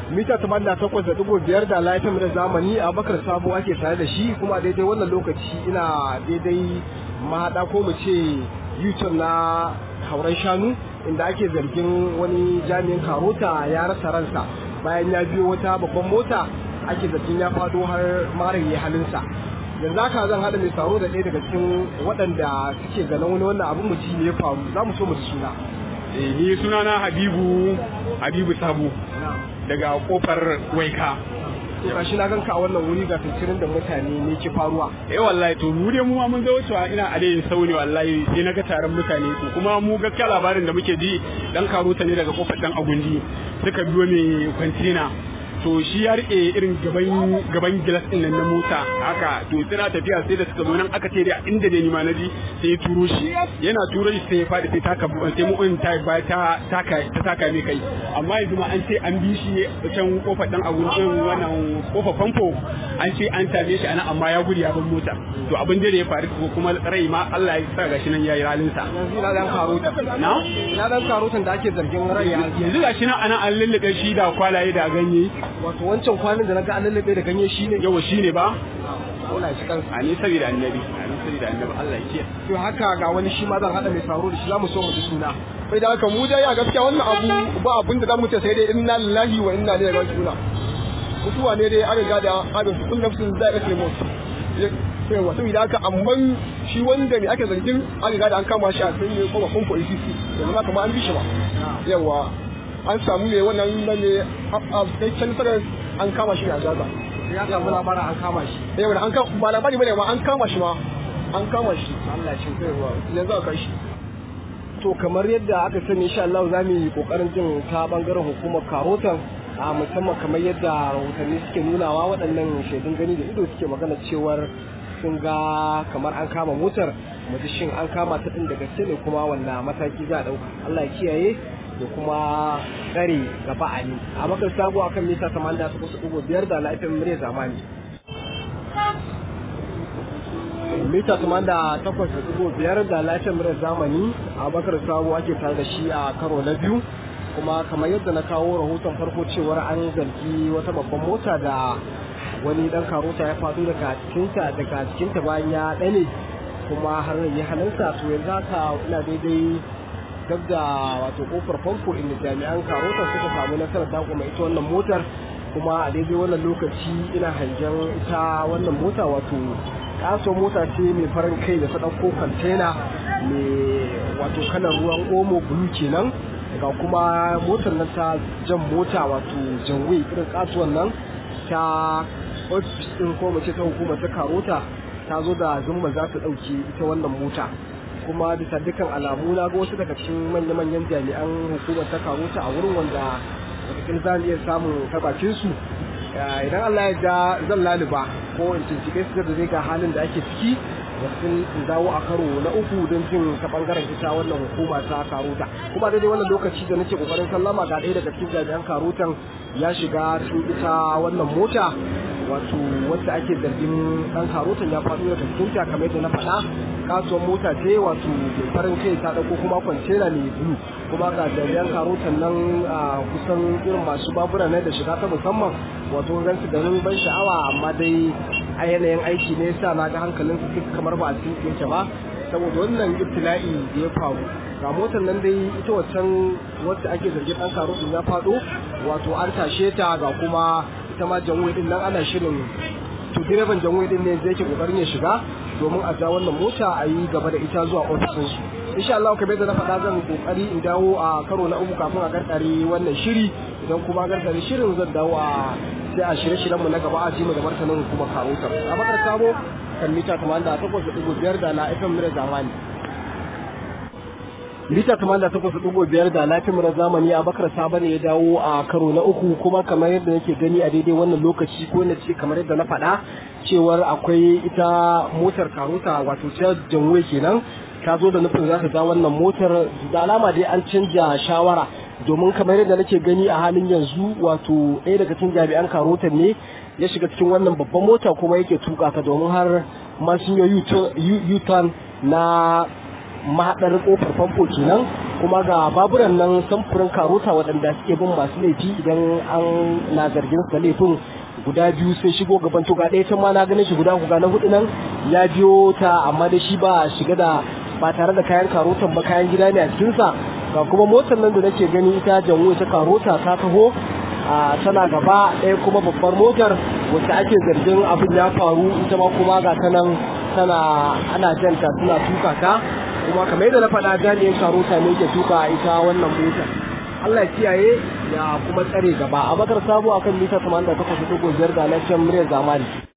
mita tamanin takwas da dubu biyar da laifin da zamani a bakar sabo ake tare da shi kuma daidai wannan lokaci ina daidai mahaɗa ko mu ce yuton na hauren shanu inda ake zargin wani jami'in karota ya rasa ransa bayan ya biyo wata babban mota ake zargin ya fado har marin ya halinsa yanzu haka zan haɗa mai tsaro da ɗaya daga cikin waɗanda suke ganin wani wannan abin mu ji ne ya faru za mu so mu ji suna ni sunana habibu habibu sabo daga kofar waika to gashi na ganka a wannan wuri ga tuntunin da mutane ne ke faruwa eh wallahi to mu dai mu ma mun zo cewa ina a dai sauni wallahi sai naga taron mutane to kuma mu gaskiya labarin da muke ji dan karuta ne daga kofar dan agundi suka biyo mai kwantina to shi ya rike irin gaban gaban gilas din nan na mota haka to suna tafiya sai da suka zo nan aka ce da inda ne ni ma naji sai ya turo shi yana turo shi sai ya fadi sai taka sai mu in ta ba ta taka ta taka mai kai amma yanzu ma an ce an bi shi can kofar dan agun din wannan kofar famfo an ce an same shi anan amma ya gudu ya bar mota to abin da ya faru ko kuma rai ma Allah ya sa gashi nan yayi ralin sa yanzu ina dan karota na ina dan karotan da ake zargin rai ya yanzu gashi nan anan an lullube shi da kwalaye da ganye wato wancan kwanin da naga an lallabe da ganye shi ne yawa shine ba Allah shi kansa a ni saboda annabi a ni saboda annabi Allah ya kiyaye to haka ga wani shi ma zan hada mai tsaro da shi zamu so mu ji suna bai da haka mu dai a gaskiya wannan abu ba abin da zamu ce sai dai inna lillahi wa inna ilaihi raji'un mutuwa ne dai an riga da abin su kun nafsin zai kace mu sai wato idan haka amma shi wanda ne ake zargin an riga da an kama shi a sai ne kuma kun ko ECC yanzu ma kamar an bi shi ba yawa an samu ne wannan nan ne a kai can sanar an kama shi a Gaza ya samu labarin an kama shi yawa da an kama ba labari bane ma an kama shi ma an kama shi Allah ya cin yawa yanzu aka kai shi to kamar yadda aka sani insha Allah za mu yi kokarin jin ta bangaren hukumar karotan a musamman kamar yadda rahotanni suke nunawa waɗannan shaidun gani da ido suke magana cewar sun ga kamar an kama motar mutu shin an kama ta ɗin da gaske ne kuma wanda mataki za a ɗauka Allah ya kiyaye da kuma tsare gaba a ni a makar sabo akan mita 88.5 da lafiyar murya zamani mita da takwas da dubu biyar da lafiyar murar zamani a bakar sabo ake tare da shi a karo na biyu kuma kamar yadda na kawo rahoton farko cewar an zargi wata babban mota da wani dan karota ya faɗo daga cikinta daga cikinta bayan ya ɗane kuma har ya halinsa to yanzu haka ina daidai gab da wato kofar famfo inda jami'an karota suka samu nasarar dakuma ita wannan motar kuma a daidai wannan lokaci ina hangen ita wannan mota wato kaso mota ce mai farin kai da ta ɗauko kwantena mai wato kalar ruwan omo bulu kenan ga kuma motar nan ta jan mota wato janwe irin kasuwan nan ta ofis ɗin ko mace ta hukumar ta karota ta zo da zumma za ta ɗauke ita wannan mota kuma bisa dukkan alamu na ga wasu daga cikin manya-manyan jami'an hukumar ta karota a wurin wanda wataƙila za iya samun tabacin su idan Allah ya ja zan laluba ko in cincike su da zai ga halin da ake ciki da sun dawo a karo na uku don jin ta bangaren ita wannan hukuma ta karuta kuma daidai wannan lokaci da nake kokarin sallama ga ɗaya daga cikin jami'an karutan ya shiga cikin ita wannan mota wato wacce ake zargin dan karutan ya faɗo daga cikin ta kamar yadda na faɗa kasuwar mota ce wato mai farin kai ta ɗauko kuma kwantena mai bulu kuma ga jami'an karutan nan a kusan irin masu babura ne da shiga ta musamman wato gan su ganin ban sha'awa amma dai a yanayin aiki ne yasa na ga hankalin su kamar ba a cikin yake ba saboda wannan ibtila'i da ya faru ga motar nan dai ita waccan wacce ake zargin dan karutan ya faɗo wato an tashe ta ga kuma ita ma janwai din nan ana shirin to direban janwai din ne zai ke kokarin ya shiga domin a ja wannan mota a yi gaba da ita zuwa ofisin su insha Allah kamar yadda na faɗa zan kokari in dawo a karo na uku kafin a karkare wannan shiri idan kuma karkare shirin zan dawo a sai a shirye-shiryen mu na gaba a ji mu da martanin hukumar karotar a bakar sabo kan mita 88.5 da na FM mura zamani mita 88.5 da lafiyar mura zamani a bakar sabo ne ya dawo a karo na uku kuma kamar yadda nake gani a daidai wannan lokaci ko na ce kamar yadda na faɗa cewar akwai ita motar karota wato ta janwe kenan ta zo da nufin za ta ja wannan motar da alama dai an canja shawara domin kamar yadda nake gani a halin yanzu wato ɗaya daga cikin jami'an karotan ne ya shiga cikin wannan babban mota kuma yake tuka ta domin har masu yi u-turn na mahaɗar kofar famfo kenan kuma ga baburan nan samfurin karota waɗanda suke bin masu laifi idan an na zargin su da laifin guda biyu sai shigo gaban to ga ɗaya can ma na ganin shi guda guga na hudu nan ya biyo ta amma da shi ba shiga da ba tare da kayan karotan ba kayan gida ne a cikinsa ga kuma motar nan da nake gani ita janwo ita karota ta taho a tana gaba ɗaya kuma babbar motar wacce ake zargin abin ya faru ita ma kuma ga ta nan tana ana janta suna tuka ta kuma kamar yadda na faɗa jami'in karota ne ke tuka ita wannan motar Allah ya kiyaye ya kuma tsare gaba a bakar sabo akan mita 88.5 da lafiyar muryar zamani